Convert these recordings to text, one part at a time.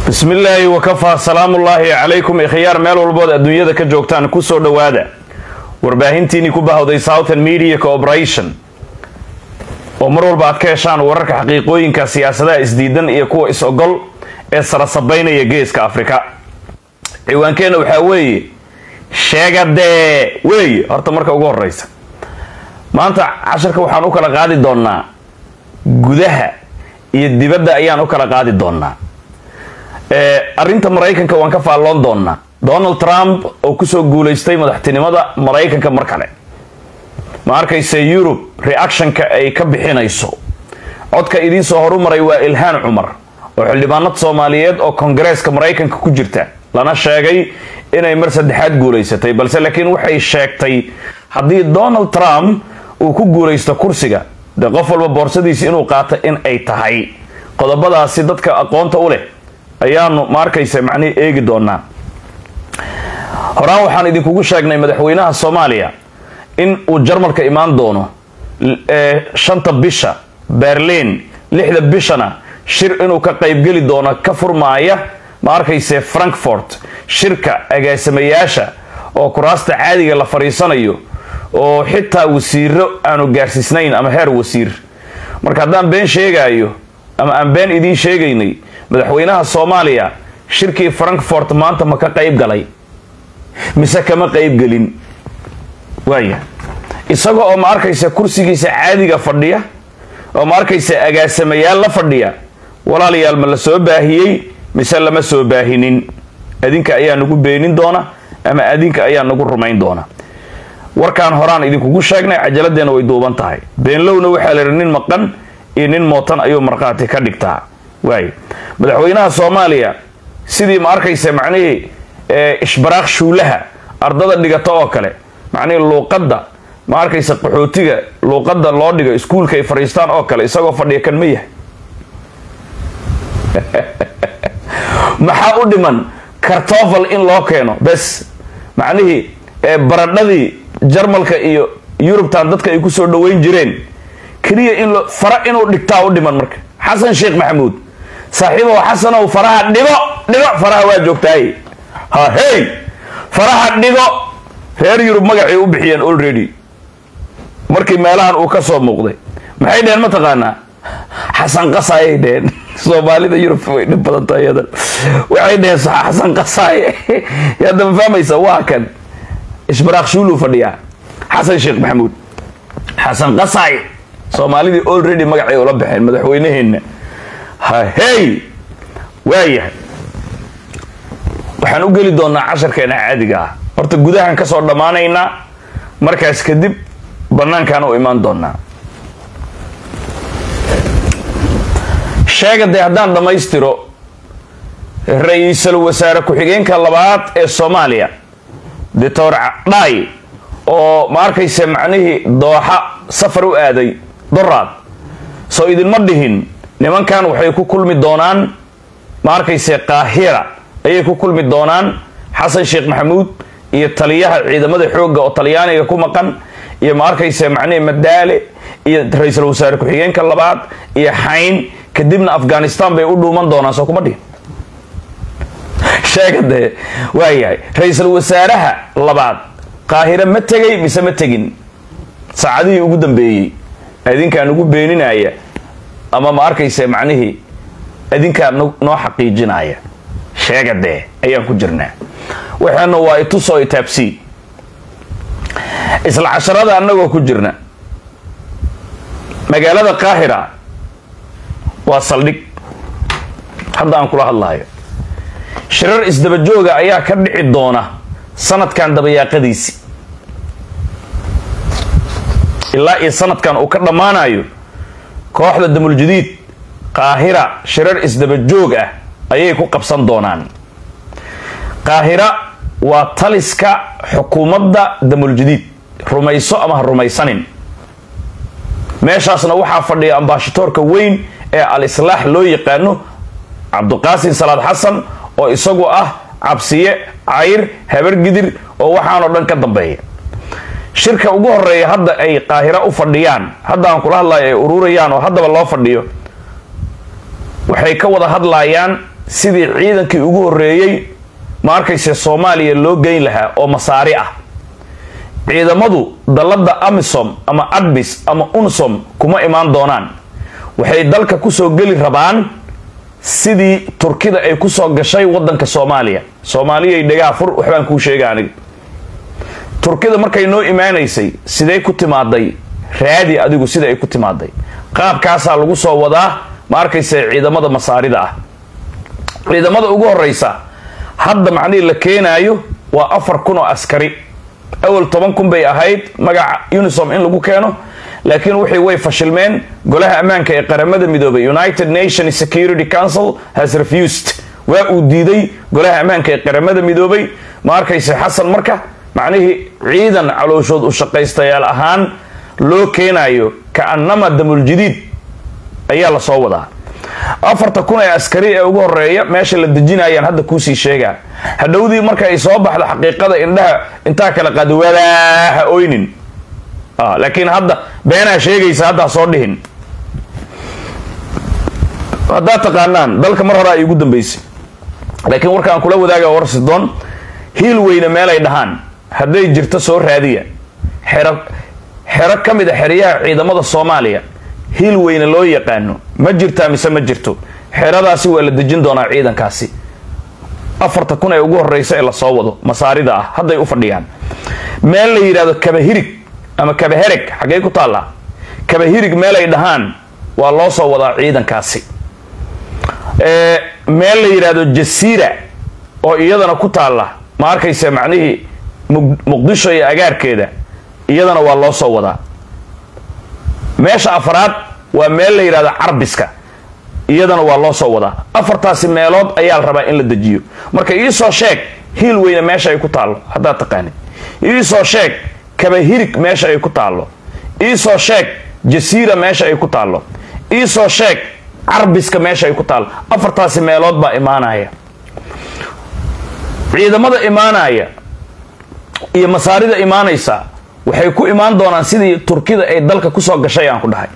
bismi illaahi wakafaa salaamullaahi calaykum ikhyaar meel walbood adduunyada ka joogtaan kusoo dhowaada warbaahintiinii ku bahowday southern media cooperation oo mar walba aad ka heshaan wararka xaqiiqooyinka siyaasadaha isdiidan iyo kuwa is-ogol ee sarasabaynaya geeska afrika ciwaankeenna waxaa weeye sheegadee weeye horta marka ugu horeysa maanta casharka waxaan u kala qaadi doonaa gudaha iyo dibadda ayaan u kala qaadi doonaa arrinta maraykanka waan ka faalloon doonaa donald trump oo kusoo guulaystay madaxtinimada maraykanka mar kale ma arkayse yurub reactionka ay ka bixinayso codka idiinsoo horumaray waa ilhaan cumar oo xildhibaanad soomaaliyeed oo kongareeska maraykanka ku jirta lana sheegay inay mar saddexaad guulaysatay balse laakiin waxay sheegtay haddii donald trump uu ku guulaysto kursiga dee qof walba boorsadiisi inuu qaato in ay tahay qodobadaasi dadka aqoonta u leh ayaanu ma arkaysa macnihi eegi doonaa horaan waxaan idinkugu sheegnay madaxweynaha soomaaliya in uu jarmalka imaan doono shanta bisha berlin lixda bishana shir inuu ka qaybgeli doono ka furmaaya ma arkayse frankfort shirka agaasimayaasha oo kuraasta caadiga la fadhiisanayo oo xitaa wasiiro aanu gaarsiisnayn ama heer wasiir marka haddaan been sheegaayo ama aan been idiin sheegaynay madaxweynaha soomaaliya shirkii frankfort maanta ma ka qayb galay mise kama qaybgelin waaya isaga oo ma arkaysa kursigiisa caadiga fadhiya oo ma arkaysa agaasamayaal la fadhiya walaalayaal ma la soo baahiyey mise lama soo baahinin adinka ayaa nagu beenin doona ama adinka ayaa nagu rumayn doona warkaan horaan idinkugu sheegnay cajaladeenna way duuban tahay beenlowna waxaa la yidhi nin maqan iyo nin mootan ayuu markhaati ka dhigtaa waay madaxweynaha soomaaliya sidii ma arkaysa macnihii ishbaraaq shuulaha ardada dhigata oo kale macnihii luuqadda ma arkaysa qaxootiga luuqadda loo dhigo iskuulka ay fadhiistaan oo kale isagoo fadhiya kan ma yahay maxaa u dhiman kartofal in loo keeno bes macnihii baradhadii jarmalka iyo yurubtan dadka ay kusoo dhaweyn jireen keliya in fara inuu dhigtaa u dhiman marka xasan sheekh maxamuud saaxiibow xasanow faraha dhigo dhigo faraha waa joogtaay ha hey faraha dhigo reer yurub magacay u bixiyeen already markii meelahan uu ka soo muuqday maxay dheheen mataqaanaa xasan qasaayay dheheen soomaalida yurub way dhib badan tahay yadan waxay dheheen xasan qasaaye hadda ma fahmaysa waa kan ishbaraaq shuuluu fadhiyaa xasan sheekh maxamuud xasan qasaaye soomaalidii already magacay ula baxeen madaxweyneheenna ha hey waayahay waxaan u geli doonaa casharkeena caadiga ah horta gudahan ka soo dhammaanaynaa markaas kadib bannaankaan u imaan doonaa sheega dee haddaan dhammaystiro ra-iisul wasaare ku-xigeenka labaad ee soomaaliya doctor dhaay oo ma arkaysa macnihii dooxa safar u aaday doraad soo idinma dhihin nimankan waxay ku kulmi doonaan ma arkayse qaahira ayay ku kulmi doonaan xasan sheekh maxamuud iyo taliyaha ciidamada xoogga oo talyaaniga ku maqan iyo ma arkayse macnihii madaale iyo ra-iisul wasaare ku-xigeenka labaad iyo xayn kadibna afghanistan bay u dhuuman doonaan soo kuma dhihin sheega dee waayahay ra-iisul wasaaraha labaad qaahire ma tegay mise ma tegin saacadihii ugu dambeeyey adinkaan ugu beeninaya ama ma arkayse macnihii adinkaa noo xaqiijinaya sheega dee ayaan ku jirnaa waxaana waa itusoo itaabsii isla casharada annagoo ku jirna magaalada qaahira waa saldhig hadda aan kula hadlayo shirar isdabajooga ayaa ka dhici doona sanadkan dabayaaqadiisi ilaa iyo sanadkan uu ka dhammaanayo kooxda damuljadiid qaahira shirar isdabajoog ah ayay ku qabsan doonaan qaahira waa taliska xukuumadda damuljadiid rumayso ama ha rumaysanin meeshaasna waxaa fadhiya ambaashatoorka weyn ee al islaax loo yaqaano cabduqaasin salaad xasan oo isagu ah cabsiye cayr habargidir oo waxaanoo dhan ka dambeeya shirka ugu horeeya hadda ay qaahira u fadhiyaan hadda aan kula hadlayo ay ururayaan oo haddaba loo fadhiyo waxay ka wada hadlayaan sidii ciidankii ugu horreeyey ma arkayse soomaaliya loo geyn lahaa oo masaari ah ciidamadu dalladda amisom ama adbis ama unsom kuma imaan doonaan waxay dalka kusoo geli rabaan sidii turkida ay kusoo gashay wadanka soomaaliya soomaaliyay dhegaha fur waxbaan kuu sheega aniga turkida markay noo imaanaysay sidee ku timaaday raadi adigu sida ay ku timaaday qaabkaasaa lagu soo wadaa ma arkayse ciidamada masaarida ah ciidamada ugu horeysa hadda macnihii la keenaayo waa afar kun oo askari awal toban kun bay ahayd magaca unisom in lagu keeno laakiin wixii way fashilmeen golaha ammaanka ee qaramada midoobay united nations security council has refused waa uu diiday golaha ammaanka ee qaramada midoobay ma arkayse xasan marka macnihii ciidan calooshood u shaqaystayaal ahaan loo keenayo kaanama damuljadiid ayaa lasoo wadaa afarta kun ee askari ee ugu horeeya meesha la dejinayaan hadda kuusii sheegaa hadhowdii marka ay soo baxdo xaqiiqada indhaha intaa kala qaada walaaha oynin laakiin hadda beenaa sheegaysa haddaa soo dhihin haddaad taqaanaan dalka mar hore ay ugu dambaysay laakiin warkaan kula wadaaga war sidoon hiil weyne meelay dhahaan hadday jirto soo raadiya xero xero ka mid a xeryaha ciidamada soomaaliya hiil weyne loo yaqaano ma jirtaa mise ma jirto xeradaasi waa la dejin doonaa ciidankaasi afarta kun ee ugu horeysa ee lasoo wado masaarida ah hadday u fadhiyaan meel la yidhahdo kabahirig ama kabahereg xaggey ku taallaa kabahirig meel ay dhahaan waa loo soo wadaa ciidankaasi meel la yidhaahdo jasiira oo iyadana ku taalla ma arkaysa macnihii muqdisho iyo agaarkeeda iyadana waa loo soo wadaa meesha afraad waa meel la yidhahdo carbiska iyadana waa loo soo wadaa afartaasi meelood ayaa la rabaa in la dejiyo marka iisoo sheeg hiil weyne meesha ay ku taallo haddaad taqaanid iisoo sheeg kabahirig meesha ay ku taallo iisoo sheeg jasiira meesha ay ku taallo iisoo sheeg carbiska meesha ay ku taallo afartaasi meelood baa imaanaya ciidamada imaanaya iyo masaarida imaanaysa waxay ku imaan doonaan sidii turkida ay dalka kusoo gashay aan ku dhahay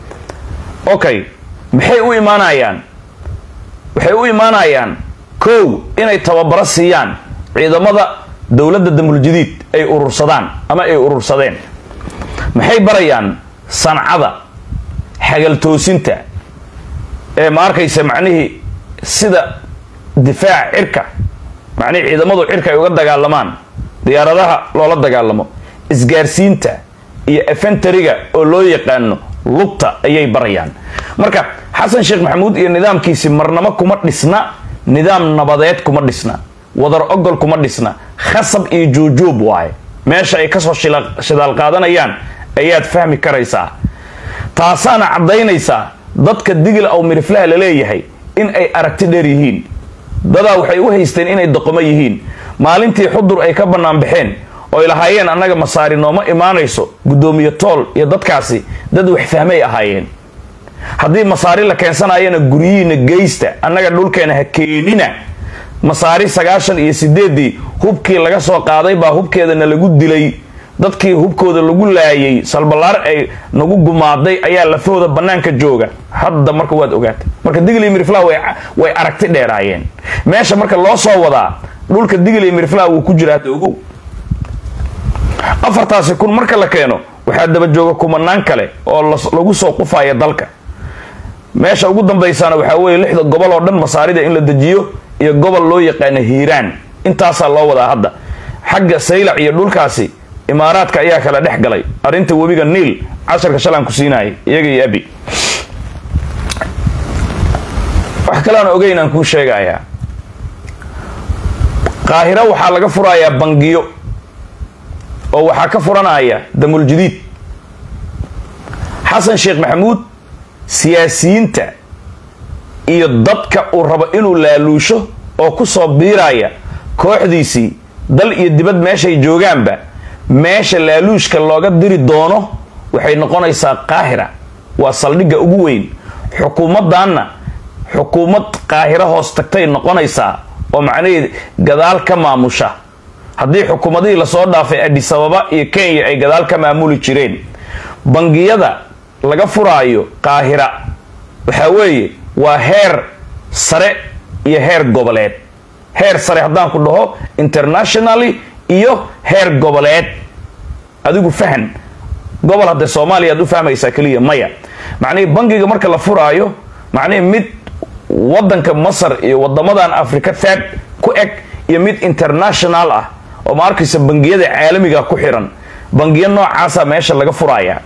okay maxay u imaanayaan waxay u imaanayaan kow inay tababaro siiyaan ciidamada dowladda damuljadiid ay urursadaan ama ay urursadeen maxay barayaan sancada xagaltoosinta ee ma arkaysa macnihii sida difaac cirka macnihii ciidamadu cirka ay uga dagaalamaan diyaaradaha loola dagaalamo isgaarsiinta iyo efentariga oo loo yaqaano lugta ayay barayaan marka xasan sheekh maxamuud iyo nidaamkiisi marnamo kuma dhisna nidaam nabadeed kuma dhisna wadar ogol kuma dhisna khasab iyo juujuub waaye meesha ay kasoo shidaal qaadanayaan ayaad fahmi karaysaa taasaana caddaynaysaa dadka digil aw miriflaha la leeyahay in ay aragti dheer yihiin dadaa waxay u haysteen inay doqomo yihiin maalintii xudur ay ka bannaan baxeen oy lahaayeen annaga masaari nooma imaanayso guddoomiye tool iyo dadkaasi dad wax fahmay ahaayeen haddii masaari la keensanayana guryihiina geysta annaga dhulkeena ha keenina masaari sagaashan iyo sideeddii hubkii laga soo qaaday baa hubkeedana lagu dilay dadkii hubkooda lagu laayay salballaar ay nagu gumaaday ayaa lafahooda bannaanka jooga hadda marka waad ogaatay marka digli mirfla way aragti dheeraayeen meesha marka loo soo wadaa dhulka digli mirfla wuu ku jiraa hadda ogow afartaasi kun marka la keeno waxaa daba jooga kumanaan kale oo lagu soo qufaya dalka meesha ugu dambaysana waxaa weeye lixda gobol oo dhan masaarida in la dejiyo iyo gobol loo yaqaano hiiraan intaasaa loo wadaa hadda xagga saylac iyo dhulkaasi imaaraadka ayaa kala dhex galay arrinta webiga niil casharka shalaan ku siinayay iyaga iyo abi wax kale aan ogeyn aan kuu sheegayaa qaahiro waxaa laga furayaa bangiyo oo waxaa ka furanaya damuljadiid xasan sheekh maxamuud siyaasiyiinta iyo dadka uu rabo inuu laaluusho oo ku soo biiraya kooxdiisii dal iyo dibad meeshay joogaanba meesha laaluushka looga diri doono waxay noqonaysaa qaahira waa saldhigga ugu weyn xukuumaddanna xukuumad qaahiro hoos tagtay noqonaysaa oo macnaheed gadaal ka maamusha haddii xukuumadihii lasoo dhaafay adisababa iyo kenya ay gadaal ka maamuli jireen bangiyada laga furaayo qaahira waxaa weeye waa heer sare iyo heer goboleed heer sare haddaan ku dhaho internationally iyo heer goboleed adigu fahan gobol haddee soomaaliya aad u fahmaysaa keliya maya macnihii bangiga marka la furaayo macnihii mid wadanka masar iyo wadamadan africa third ku eg iyo mid international ah oo ma arkaysa bangiyada caalamiga ku xiran bangiyo noocaasa meesha laga furaya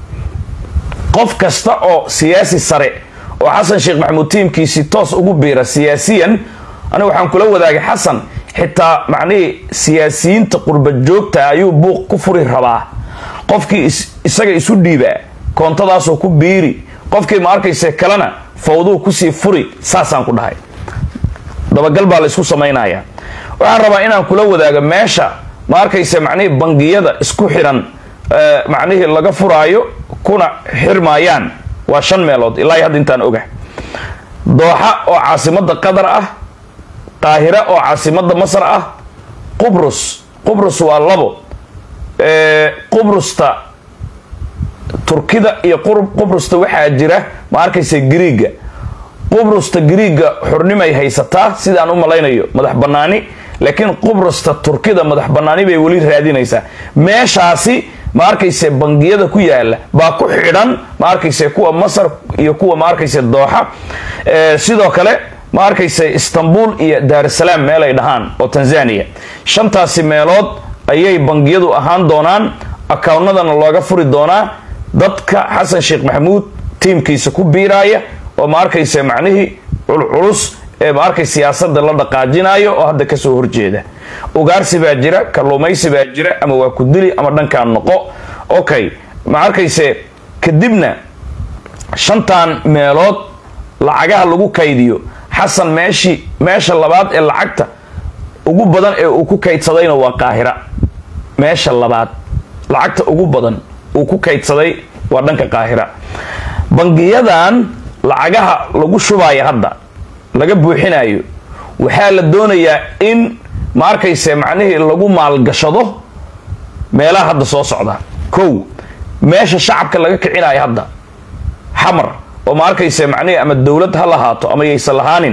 qof kasta oo siyaasi sare oo xasan sheekh maxamuud tiimkiisii toos ugu biira siyaasiyan aniga waxaan kula wadaagay xasan xitaa macnihii siyaasiyiinta qurba joogta ayuu buuq ku furi rabaa qofkii isaga isu dhiibaa koontadaasoo ku biiri qofkii ma arkayse kalena fawduu kusii furi saasaan ku dhahay dabagal baa la isku samaynaya waxaan rabaa inaan kula wadaago meesha ma arkayse macnihii bangiyada isku xiran macnihii laga furaayo kuna xirmaayaan waa shan meelood ilaa hadda intaan oga dooxa oo caasimada qatar ah qaahira oo caasimada masar ah qubrus qubrus waa labo qubrusta turkida iyo qubrusta waxaa jira ma arkaysa griiga qubrusta griiga xurnimay haysataa sidaan u malaynayo madax banaani laakiin qubrusta turkida madax banaani bay weli raadinaysaa meeshaasi ma arkayse bangiyada ku yaala baa ku xidhan ma arkayse kuwa masar iyo kuwa ma arkayse dooxa sidoo kale ma arkayse istanbul iyo daarusalaam meelay dhahaan oo tanzania shantaasi meelood ayay bangiyadu ahaan doonaan akaawnadana looga furi doonaa dadka xasan sheekh maxamuud tiimkiisa ku biiraaya oo ma arkayse macnihii culculus ee ma arkay siyaasada la dhaqaajinayo oo hadda kasoo horjeeda ugaarsi baa jira kalluumaysi baa jira ama waa ku dili ama dhankaan noqo okay ma arkayse kadibna shantan meelood lacagaha lagu kaydiyo xasan meeshii meesha labaad ee lacagta ugu badan ee uu ku kaydsadayna waa qaahira meesha labaad lacagta ugu badan uu ku kaydsaday waa dhanka qaahira bangiyadan lacagaha lagu shubaayo hadda laga buuxinayo waxaa la doonayaa in ma arkayse macnihii lagu maalgashado meelaha hadda soo socda kow meesha shacabka laga kicinayo hadda xamar oo ma arkayse macnihii ama dowlad ha lahaato ama yaysan lahaanin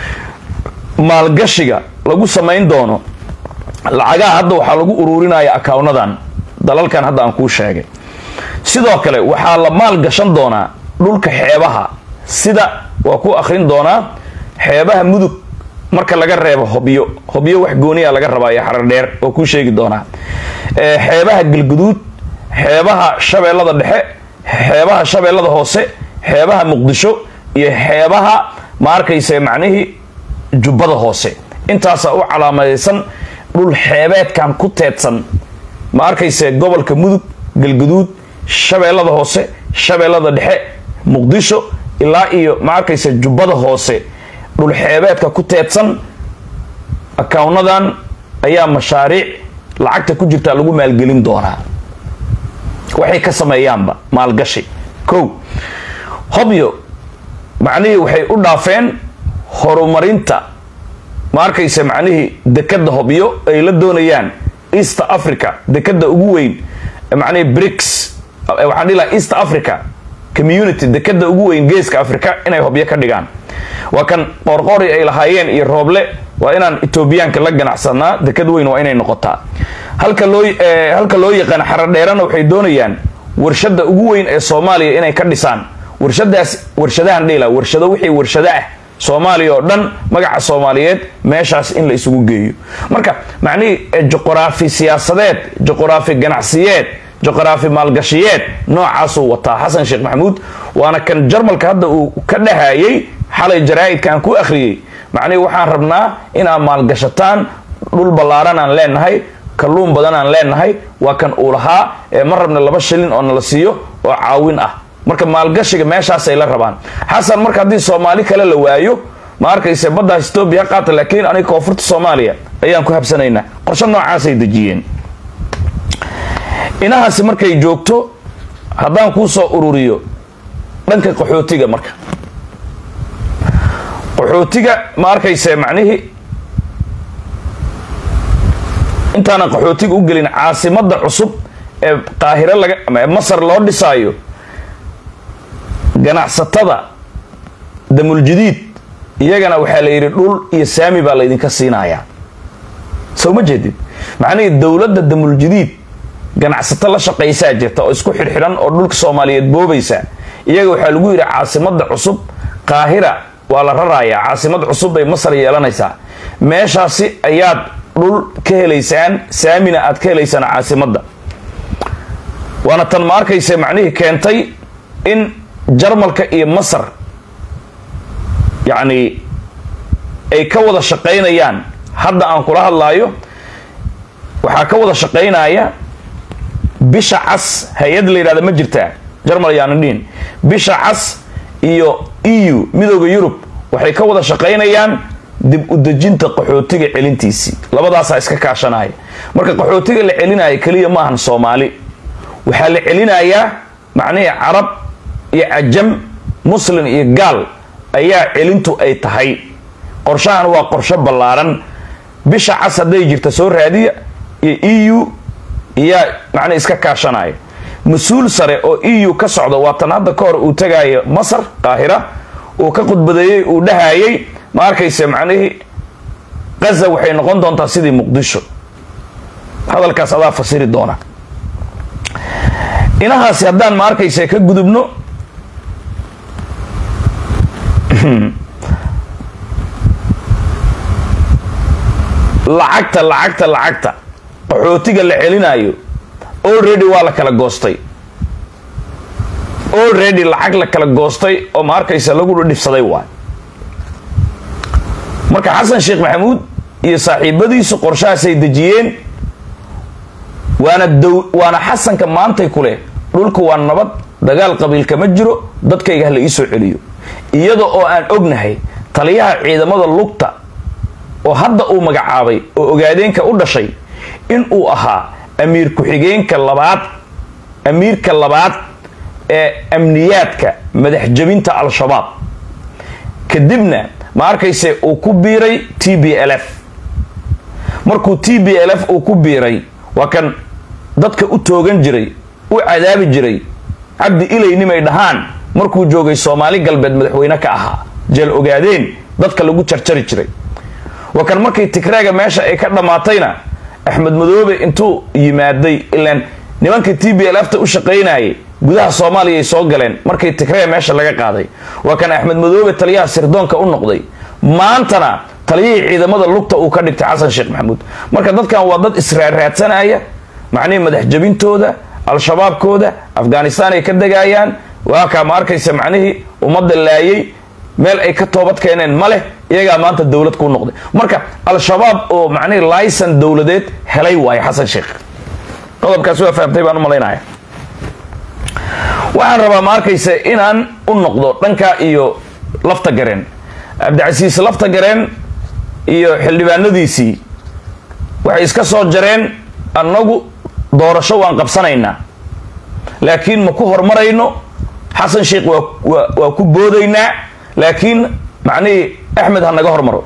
maalgashiga lagu samayn doono lacagaha hadda waxaa lagu ururinaya akawnadan dalalkan hadda aan kuu sheegay sidoo kale waxaa la maal gashan doonaa dhulka xeebaha sida waa ku akhrin doonaa xeebaha mudug marka laga reebo hobyo hobyo wax gooniya laga rabaa iyo xarar dheer oo kuu sheegi doonaa xeebaha galguduud xeebaha shabeellada dhexe xeebaha shabeellada hoose xeebaha muqdisho iyo xeebaha ma arkayse macnihii jubbada hoose intaasaa u calaamadaysan dhul xeebeedkan ku teedsan ma arkayse gobolka mudug galguduud shabeellada hoose shabeellada dhexe muqdisho ilaa iyo ma arkayse jubbada hoose dhul xeebeedka ku teedsan akawnadan ayaa mashaariic lacagta ku jirtaa lagu maalgelin doonaa waxay ka sameeyaanba maalgashi kow hobyo macnihii waxay u dhaafeen horumarinta ma arkayse macnihii dekada hobyo ay la doonayaan east africa dekada ugu weyn macnihii brics waxaan dhihi laha east africa community dekada ugu weyn geeska africa inay hobyo ka dhigaan waa kan qoorqoori ay lahaayeen iyo rooble waa inaan etoobiyaanka la ganacsanaa dekad weyn waa inay noqotaa halka loo halka loo yaqaan xaradheerana waxay doonayaan warshada ugu weyn ee soomaaliya inay ka dhisaan warshadaas warshadahan dhila warshado wixii warshado ah soomaaliya oo dhan magaca soomaaliyeed meeshaas in la isugu geeyo marka macnihii juqraafi siyaasadeed juqraafi ganacsiyeed juqraafi maalgashiyeed noocaasuu wataa xasan sheekh maxamuud waana kan jarmalka hadda uu ka dhahayay xalay jaraa'idkaan ku akhriyey macnihii waxaan rabnaa inaad maalgashataan dhul ballaaran aan leenahay kalluun badan aan leenahay waa kan uu lahaa ee ma rabna laba shilin oo nala siiyo oo caawin ah marka maalgashiga meeshaasay la rabaan xasan marka haddii soomaali kale la waayo ma arkayse baddaas etoobiya qaata laakiin aniga koonfurta soomaaliya ayaan ku habsanaynaa qorshe noocaasay dejiyeen inahaasi markay joogto haddaan kuu soo ururiyo dhanka qaxootiga marka qaxootiga ma arkayse macnihii intaanan qaxootiga u gelin caasimada cusub ee qaahiro laga masar loo dhisaayo ganacsatada damuljadiid iyagana waxaa la yidhi dhul iyo saami baa laydinka siinayaa soo ma jeedid macnihii dowladda damuljadiid ganacsato la shaqaysaa jirta oo isku xidhxidhan oo dhulka soomaaliyeed boobaysa iyaga waxaa lagu yidhi caasimada cusub qaahira waa la rarayaa caasimad cusub bay masar yeelanaysaa meeshaasi ayaad dhul ka helaysaan saamina aad ka helaysaan caasimadda waana tan ma arkaysa macnihii keentay in jarmalka iyo masar yacni ay ka wada shaqaynayaan hadda aan kula hadlaayo waxaa ka wada shaqaynaya bisha cas hay-ad la yidhahda ma jirtaa jarmal yaana dhihin bisha cas iyo eu midooda yurub waxay ka wada shaqaynayaan dib u dejinta qaxootiga celintiisii labadaasaa iska kaashanaya marka qaxootiga la celinaya keliya maahan soomaali waxaa la celinayaa macnihii carab iyo cajam muslin iyo gaal ayaa celintu ay tahay qorshahan waa qorsho ballaaran bisha cas hadday jirta soo raadiya iyo eu iyaa macnii iska kaashanaya mas-uul sare oo eu ka socda waa tan hadda ka hor uu tagaayo masar qaahira uu ka khudbadeeyey uu dhahayay ma arkayse macnihii gaza waxay noqon doontaa sidii muqdisho hadalkaas adaa fasiri doona inahaasi haddaan ma arkayse ka gudubno lacagta lacagta lacagta qaxootiga la celinayo already waa la kala goostay already lacag la kala goostay oo ma arkaysa lagu dhibsaday waay marka xasan sheekh maxamuud iyo saaxiibadiisu qorshahaasay dejiyeen waana dow waana xasanka maantay ku leh dhulka waa nabad dagaal qabiilka ma jiro dadkayga hala iisoo celiyo iyada oo aan ognahay taliyaha ciidamada lugta oo hadda uu magacaabay oo ogaadeenka u dhashay in uu ahaa amiir ku-xigeenka labaad amiirka labaad ee amniyaadka madax jabinta al-shabaab kadibna ma arkayse uu ku biiray t b l f markuu t b l f uu ku biiray waa kan dadka u toogan jiray u cadaabi jiray cabdi ilaynimay dhahaan markuu joogay soomaali galbeed madaxweyne ka ahaa jeel ogaadeen dadka lagu jarjari jiray waa kan markii tigraaga meesha ay ka dhammaatayna axmed madoobe intuu yimaaday ilaan nimankii t b l f ta u shaqaynayay gudaha soomaaliya ay soo galeen markii tigraaga meesha laga qaaday waa kan axmed madoobe taliyaha sirdoonka u noqday maantana taliyihii ciidamada lugta uu ka dhigtay xasan sheekh maxamuud marka dadkan waa dad israarraadsanaya macnihii madax jabintooda al-shabaabkooda afghanistan ay ka degayaan waa kaa ma arkaysa macnihii ummadda laayay meel ay ka toobad keeneen ma leh iyagaa maanta dowlad ku noqday marka al-shabaab oo macnihii laysan dowladeed helay waayo xasan sheekh qodobkaas waa fahamtay baan u malaynaya waxaan rabaa ma arkaysa inaan u noqdo dhanka iyo lafta gareen cabdicasiis lafta gareen iyo xildhibaanadiisii waxay iska soo jareen annagu doorasho waan qabsanaynaa laakiin ma ku hormarayno xasan sheekh waa waa ku boodaynaa laakiin macnihii axmed ha naga hormaro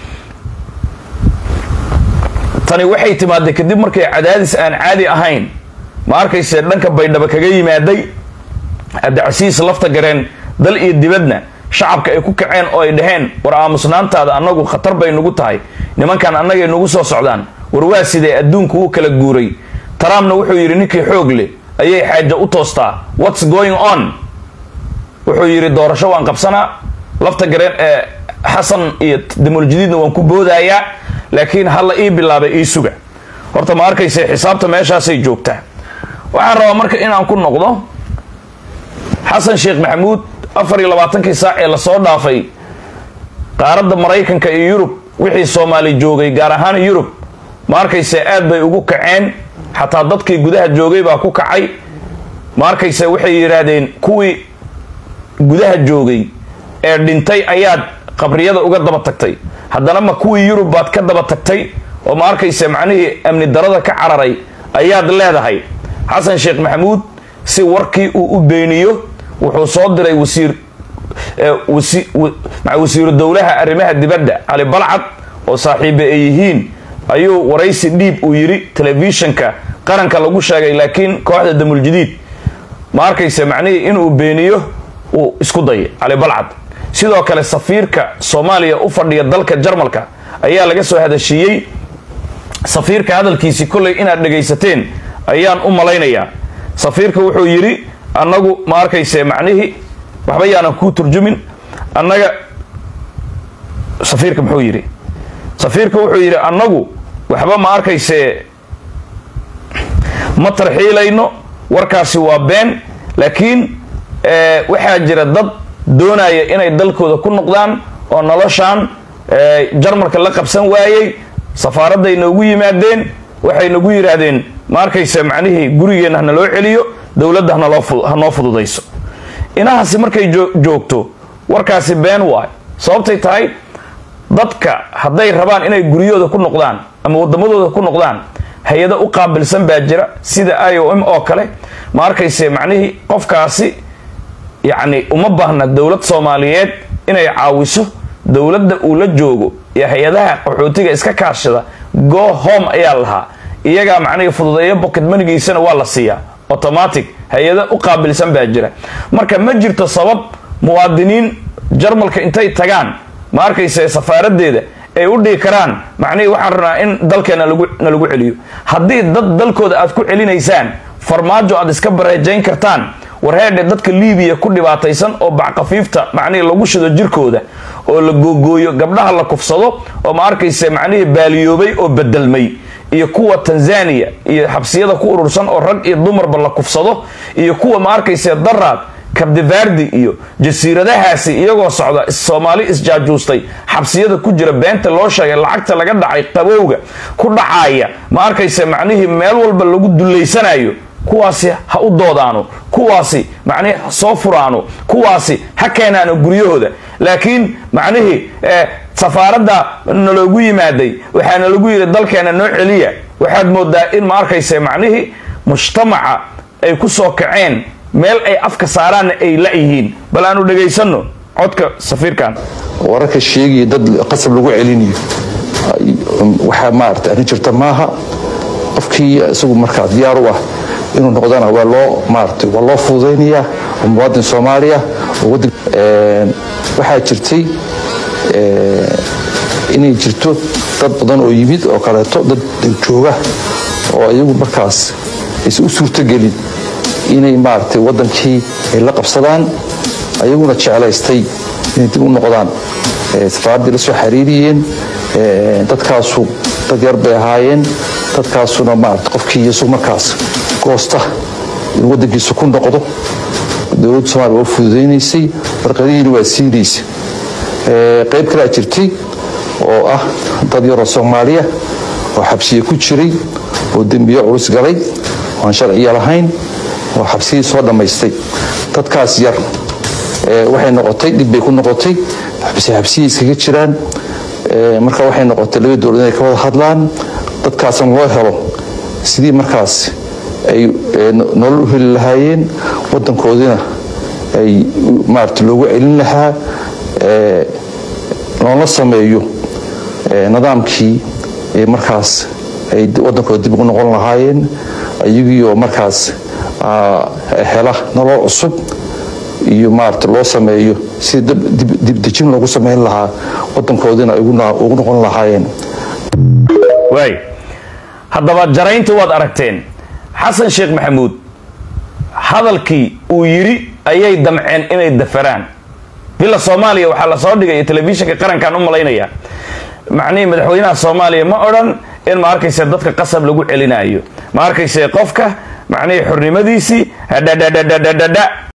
tani waxay timaaday kadib markay cadaadis aan caadi ahayn ma arkayse dhanka baydhabo kaga yimaaday cabdicasiis lafta gareen dal iyo dibadna shacabka ay ku kaceen oo ay dhaheen war aamusnaantaada annagu khatar bay nagu tahay nimankan annagay nagu soo socdaan war waa sidee adduunku uu kala guuray trumpna wuxuu yidhi ninkii xoog leh ayay xaaja u toostaa what's going on wuxuu yidhi doorasho waan qabsanaa lafta gareen ee xasan iyo damuuljadiidna waan ku boodayaa laakiin halla ii bilaabay ii suga horta ma arkayse xisaabta meeshaasay joogtaa waxaan rabaa marka inaan ku noqdo xasan sheekh maxamuud afar iyo labaatankii saac ee lasoo dhaafay qaaradda maraykanka iyo yurub wixii soomaali joogay gaar ahaan yurub ma arkayse aad bay ugu kaceen xataa dadkii gudaha joogay baa ku kacay ma arkayse waxay yidhaahdeen kuwii gudaha joogay ee dhintay ayaad qabriyada uga daba tagtay haddana ma kuwii yurub baad ka daba tagtay oo ma arkayse macnihii amni darada ka cararay ayaad leedahay xasan sheekh maxamuud si warkii uu u beeniyo wuxuu soo diray wasiir wasiiru dowlaha arrimaha dibadda cali balcad oo saaxiibe ay yihiin ayuu waraysi dhiib uu yidhi telefishinka qaranka lagu sheegay laakiin kooxda damuljadiid ma arkayse macnihii inuu beeniyo uu isku dayay cali balcad sidoo kale safiirka soomaaliya u fadhiya dalka jarmalka ayaa laga soo hadashiiyey safiirka hadalkiisii kollay inaad dhegaysateen ayaan u malaynayaa safiirka wuxuu yidhi annagu ma arkayse macnihii waxba yaanan kuu turjumin annaga safiirka muxuu yidhi safiirka wuxuu yidhi annagu waxba ma arkayse ma tarxiilayno warkaasi waa been laakiin waxaa jira dad doonaya inay dalkooda ku noqdaan oo noloshaan jarmalka la qabsan waayey safaaradday noogu yimaadeen waxay nagu yidhaahdeen ma arkayse macnihii gurigeenna hana loo celiyo dowladda ha noo fududayso inahaasi markay joogto warkaasi been waay sababtay tahay dadka hadday rabaan inay guryahooda ku noqdaan ama wadamadooda ku noqdaan hay-ado u qaabilsan baa jira sida i o m oo kale ma arkayse macnihii qofkaasi yacni uma baahna dowlad soomaaliyeed inay caawiso dowladda uu la joogo iyo hay-adaha qaxootiga iska kaashada go home ayaa lahaa iyagaa macnihii fududeeyo bocket manigiisana waa la siiyaa automatic hay-ado u qaabilsan baa jira marka ma jirto sabab muwaadiniin jarmalka intay tagaan ma arkayse safaaradeeda ay u dhigi karaan macnihii waxaan rabnaa in dalkeena na lagu celiyo haddii dad dalkooda aad ku celinaysaan farmaajo aad iska bareejayn kartaan warheedhe dadka liibiya ku dhibaataysan oo backafiifta macnihii lagu shido jirkooda oo la googooyo gabdhaha la kufsado oo ma arkayse macnihii baaliyoobay oo bedelmay iyo kuwa tanzania iyo xabsiyada ku urursan oo rag iyo dumarba la kufsado iyo kuwa ma arkayse daraad kabdivardi iyo jasiiradahaasi iyagoo socda soomaali isjaajuustay xabsiyada ku jira beenta loo sheegay lacagta laga dhacay qabowga ku dhacaaya ma arkayse macnihii meel walba lagu dullaysanayo kuwaasi ha u doodaano kuwaasi macnihii ha soo furaano kuwaasi ha keenaano guryahooda laakiin macnihii safaaradda naloogu yimaaday waxaa nalagu yidhi dalkeena noo celiya waxaad moodaa in ma arkayse macnihii mujtamaca ay ku soo kaceen meel ay afka saaraanna ay la-yihiin bal aanu dhagaysano codka safiirkan wararka sheegaya dad qasab lagu celinayo waxaa maarata arrin jirta maaha qofkii isagu markaa diyaar u ah inuu noqdana waa loo maarata waa loo fududaynayaa oo muwaadin soomaaliya oo wadan waxaa jirtay inay jirto dad badan oo yimid oo kaleeto dad jooga oo iyagu markaas aysan u suurtogelin inay maaragtay waddankii ay la qabsadaan ayaguna jeclaystay inay dib u noqdaan safaaraddii la soo xiriiriyeen dadkaasu dad yar bay ahaayeen dadkaasuna maarata qofkii iyasu markaas goosta inuu waddankiisa ku noqdo dowladda somaaliya waa fududaynaysay warqadihiina waa siinaysa qayb kalea jirtay oo ah dad yaroo soomaaliya oo xabsiya ku jiray oo dembiyo culus galay oo aan sharciya lahayn oo xabsiyii soo dhammaystay dadkaas yar waxay noqotay dhib bay ku noqotay xabsiyay iskaga jiraan marka waxay noqotay laba dowlad inay ka wada hadlaan dadkaasna loo helo sidii markaas ay nolol u heli lahaayeen waddankoodina ay maarata loogu celin lahaa loola sameeyo nidaamkii markaas ay waddankooda dib ugu noqon lahaayeen iyagiioo markaas hela nolol cusub iyo maarata loo sameeyo sida dibdejin loogu samayn lahaa waddankoodina ay ugu noqon lahaayeen waay haddaba jaraynta waad aragteen xasan sheekh maxamuud hadalkii uu yidhi ayay damceen inay dafaraan bila soomaaliya waxaa la soo dhigay telefishinka qarankan u malaynaya macnihii madaxweynaha soomaaliya ma odhan in ma arkayse dadka qasab lagu celinayo ma arkayse qofka macnihii xornimadiisii hadhadhadhadhadha